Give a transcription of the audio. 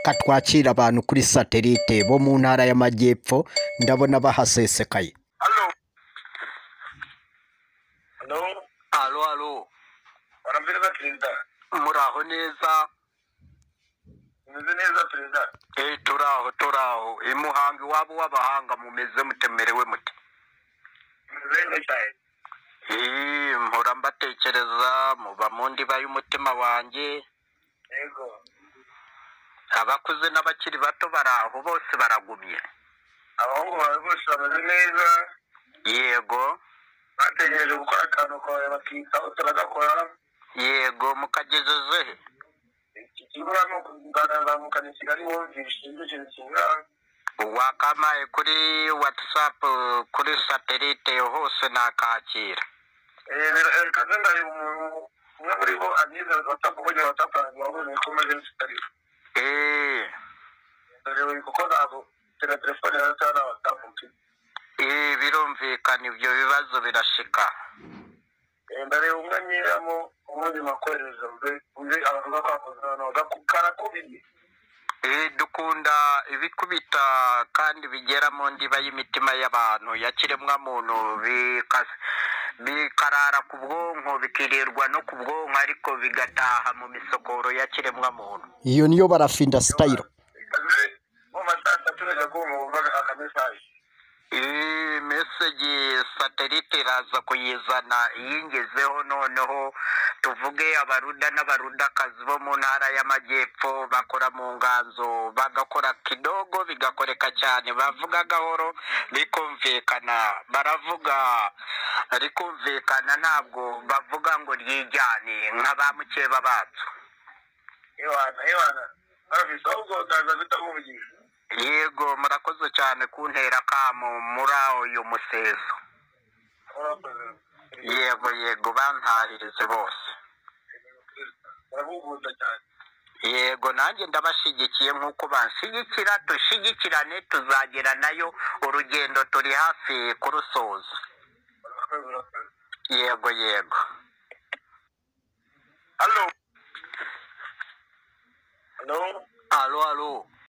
katwakira abantu kuri satelite bo mu ntara y'amajyepfo ndabona bahasesekaye Halo. Halo, Halo, halo. barambwira perezida. Muraho neza. Umeze neza perezida. Eh, turaho, turaho. Imuhanga iwabo w'abahanga mumeze mutemerewe muti. Umeze neza cyane. Eh, mpora mbatekereza muba mu ndiba y'umutima wanjye. Yego. Abakuze n'abakiri bato baraho bose baragumye. Abahungu bawe bose bameze neza. Yego. Bategereje gukora akantu kawe bakitaho turagakora. Yego mukagejeje he? Ikibura ni ukuganazamukana i Kigali wumvishe ibyo kintu kibura. wakamaye kuri whatsapp kuri satelite hose nakakira Reka ndari umuntu umwe muri bo agize watapu kugira watapu wabuze ko umaze nsikari. Eh, Dore kuko ntabwo tera telefone yawe cyangwa watapu mfite. eh, birumvikana ibyo bibazo birashika ndareba umwe nyiramo ubundi makohereza mbe undi abavuga ko akoze hano karakubiye Eh, dukunda ibikubita kandi bigera mu ndiba y'imitima y'abantu ya kiremwamuntu bika- bikarara ku bwonko bikirirwa no ku bwonko ariko bigataha mu misokoro ya kiremwamuntu iyo niyo barafinda sitayiro kazi mu masaha atatu najya kumva akamesaje iyi meseji satelite iraza kuyizana iyingezeho noneho tuvuge abaruda n'abarudakazi bo mu ntara y'amajyepfo bakora mu nganzo bagakora kidogo bigakoreka cyane bavuga gahoro bikumvikana baravuga rikumvikana ntabwo bavuga ngo ryijyane nka ba mukeba bacu iwana iwana afite ahubwo utaza guhita umuvugira yego murakoze cyane kuntera akamo muri uyu museso urakoze yego yego bantahirize bose urabugunda cyane yego nanjye ndabashyigikiye nk'uko banshyigikira dushyigikirane tuzagera nayo urugendo turi hafi kurusoza urakoze urakoze yego yego halo halo halo halo